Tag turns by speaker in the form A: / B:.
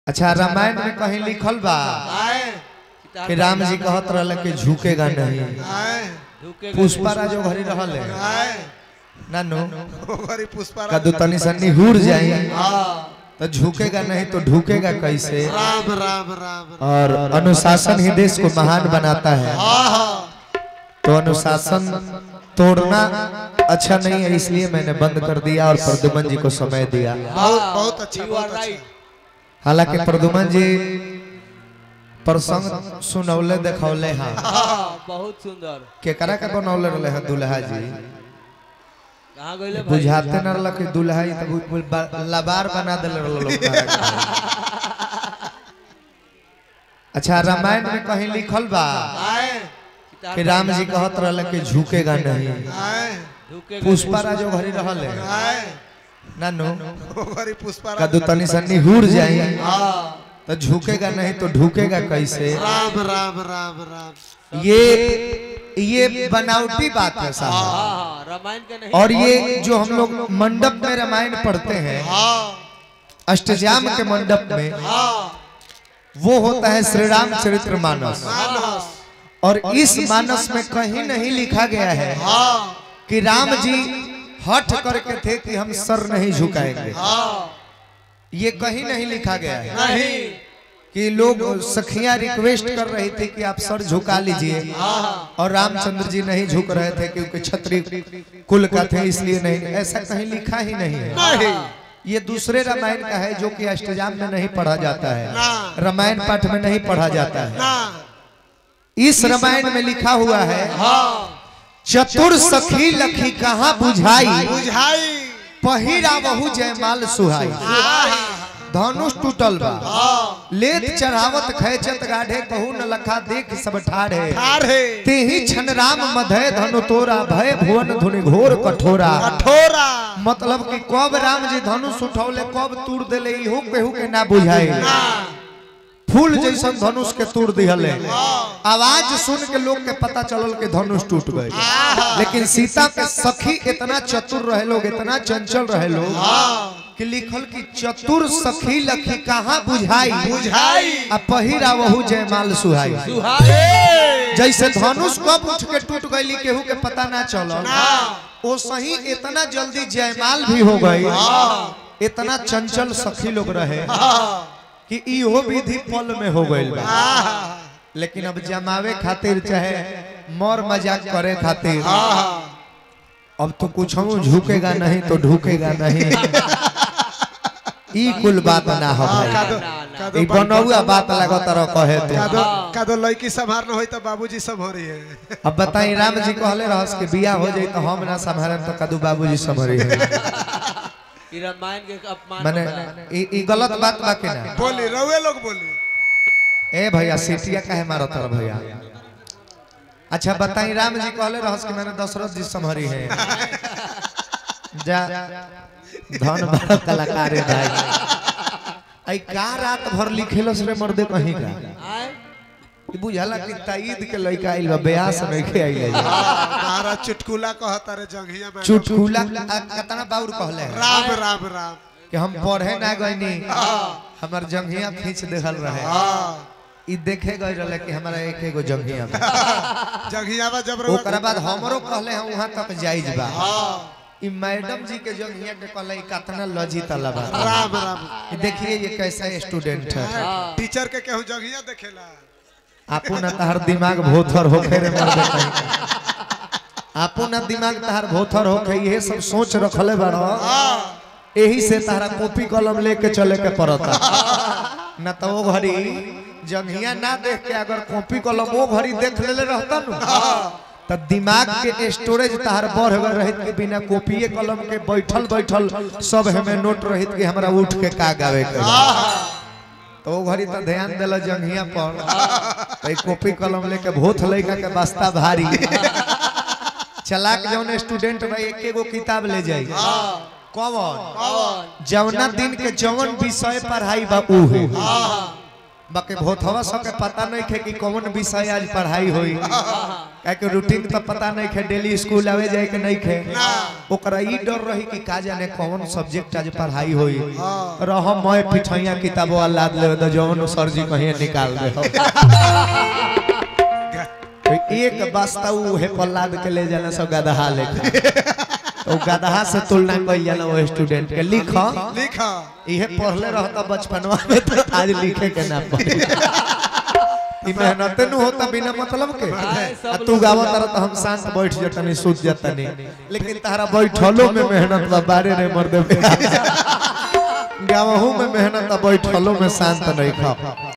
A: अच्छा रामायण में कहीं लिखल बा कि राम जी कहत रहले कि झुकेगा नहीं पुष्पा राजो घरी रहल है नानू
B: पुष्पा
A: कदू तनी सन्नी हुर जाई तो झुकेगा नहीं तो ढुकेगा कैसे
B: राम राम राम
A: और अनुशासन ही देश को महान बनाता है तो अनुशासन तोड़ना अच्छा नहीं है इसलिए मैंने बंद कर दिया और प्रदुमन जी को समय दिया
B: बहुत बहुत अच्छा बहुत अच्छा
A: हालांकि प्रदुमन जी प्रसंग सुनौले देखौले हाँ
C: बहुत सुंदर
A: केकरा के बनौले रहले हैं दुल्हा जी
C: कहाँ गइले भाई
A: बुझाते न रहल कि दुल्हा जी तो बिल्कुल बा- लबार बना देले रहल लोग अच्छा रामायण में कहीं लिखल बा कि राम जी कहत रहले कि झुकेगा नहीं
C: झुकेगा
A: पुष्पा राजो घरी रहल है नानू
B: पुष्पा
A: कदू तनी सन्नी हुर जाई तो झुकेगा नहीं तो ढुकेगा कैसे
B: राम राम राम राम
A: ये ये बनावटी बात है साहब
C: हाँ हाँ रामायण के नहीं
A: और ये जो हम लोग मंडप में रामायण पढ़ते हैं अष्टजाम के मंडप में वो होता है श्री राम चरित्र मानस और इस मानस में कहीं नहीं लिखा गया है कि राम जी हट करके थे कि हम सर नहीं झुकाएंगे ये कहीं नहीं लिखा गया है
C: नहीं
A: कि लोग सखियां रिक्वेस्ट कर रही थी कि आप सर झुका लीजिए और रामचंद्र जी नहीं झुक रहे थे क्योंकि छत्री कुल का थे इसलिए नहीं ऐसा कहीं लिखा ही नहीं है ये दूसरे रामायण का है जो कि अष्टजाम में नहीं पढ़ा जाता है रामायण पाठ में नहीं पढ़ा जाता है इस रामायण में लिखा हुआ है चतुर सखी लखी कहाँ बुझाई
B: बुझाई
A: पहिरा बहु जयमाल सुहाई धनुष टूटल बा लेत चढ़ावत खैचत गाढ़े कहू न लखा देख सब ठाढ़े
B: अरे
A: तेही छन राम मधय धनु तोरा भय भुवन धुनि घोर कठोरा
B: कठोरा
A: मतलब कि कब राम जी धनुष उठौले कब तूर देले इहो केहू के ना बुझाए फूल जैसन धनुष के तोड़ दिहले आवाज सुन के लोग के पता चलल के धनुष टूट गए लेकिन सीता के सखी इतना चतुर रहे लोग इतना चंचल रहे लोग कि लिखल कि चतुर सखी लखी कहाँ बुझाई
B: बुझाई
A: आ पहिरा वहु जयमाल सुहाई
C: सुहाए
A: जैसे धनुष कब उठ के टूट गई केहू के पता ना चलल वो सही इतना जल्दी जयमाल भी हो गई इतना चंचल सखी लोग रहे कि इहो विधि पल में हो गई लेकिन अब जमावे खातिर चाहे मौर मजाक करे खातिर अब तो कुछ झुकेगा नहीं तो ढुकेगा नहीं ई कुल बात ना हो भाई
B: कादो
C: ना, ना।
B: कादो
A: ई बनौआ बात लागो तरह कहे तो
B: कादो कादो लड़की संभार न होई तो बाबूजी संभारी है
A: अब बताई राम जी कहले रहस के बिया हो जाई तो हम ना संभारम तो कदू बाबूजी संभरी है
C: ई रामायण के अपमान
A: माने
C: होता है।
A: ई ई गलत बात बा के ना
B: बोली रउए लोग बोली
A: ए भैया सीटिया काहे मारो तर भैया अच्छा बताई राम जी कहले रहस कि मैंने दशरथ जी संभरी है जा धन बड़ा कलाकार है भाई आई का रात भर लिखेलस रे मर्दे कहीं का
C: आए
A: ई बुझाला कि ताईद के लइका आइल बा ब्यास में के आइल है
B: तारा चुटकुला कहता रे जंघिया में
A: चुटकुला आ, कितना बाउर कहले है
B: राम राम राम
A: कि हम पढ़े ना गईनी हमार जंघिया खींच देहल रहे ई देखे गए रहे कि हमारा एक एगो जंघिया बा
B: जंघिया में जब
A: ओकरा बाद हमरो कहले हैं वहां तक जाइज बा ई मैडम जी के जंघिया के कहले ई कितना लजित बा
B: राम राम
A: ई देखिए ये कैसा स्टूडेंट है
B: टीचर के केहू जंघिया देखेला
A: आपू ना तहर दिमाग भोथर होखे रे मर दे आपू ना दिमाग तहर भोथर होखे ये सब सोच रखले बाड़ो यही से तारा कॉपी कलम लेके चले के पड़ता न तो वो घड़ी जंघिया ना देख के अगर कॉपी कलम वो घड़ी देख लेले रहता नु तो दिमाग के स्टोरेज तहार बढ़ गए रहित के बिना कॉपीए कलम के बैठल बैठल सब हमें नोट रहित के हमरा उठ के का गावे के बा। तो वो घड़ी तो ध्यान दिल जंघिया पर तो ई कॉपी कलम लेके भूत लइका के बस्ता भारी चलाक जौन स्टूडेंट भाई एक एगो किताब ले जाई कौन जौना दिन के जौन विषय पढ़ाई बा ऊ है बाकी भोथवा सबके पता नहीं खे कि कौन विषय आज पढ़ाई होई काहे कि रूटीन तो पता नहीं खे डेली स्कूल आवे जाए के नहीं खे ओकरा ई डर रही कि का जाने कौन सब्जेक्ट आज पढ़ाई होई रह मैं पिठैया किताबो लाद ले तो जौन सर जी कहीं निकाल दे हो। तो एक बस्ता उ हे पल्लाद के ले जाना सब गदहा लेखा तो गदहा से तुलना कइल जाला वो स्टूडेंट के लिख
B: लिखा
A: इहे पढ़ले रहता बचपनवा में तो आज लिखे के ना पड़े ई मेहनत न होता बिना मतलब के आ तू गावत रह तो हम शांत बैठ जतनी सूत जतनी लेकिन तारा बैठलो में मेहनत बा बारे रे मर्दे गावहू में मेहनत बा बैठलो में शांत नहीं खा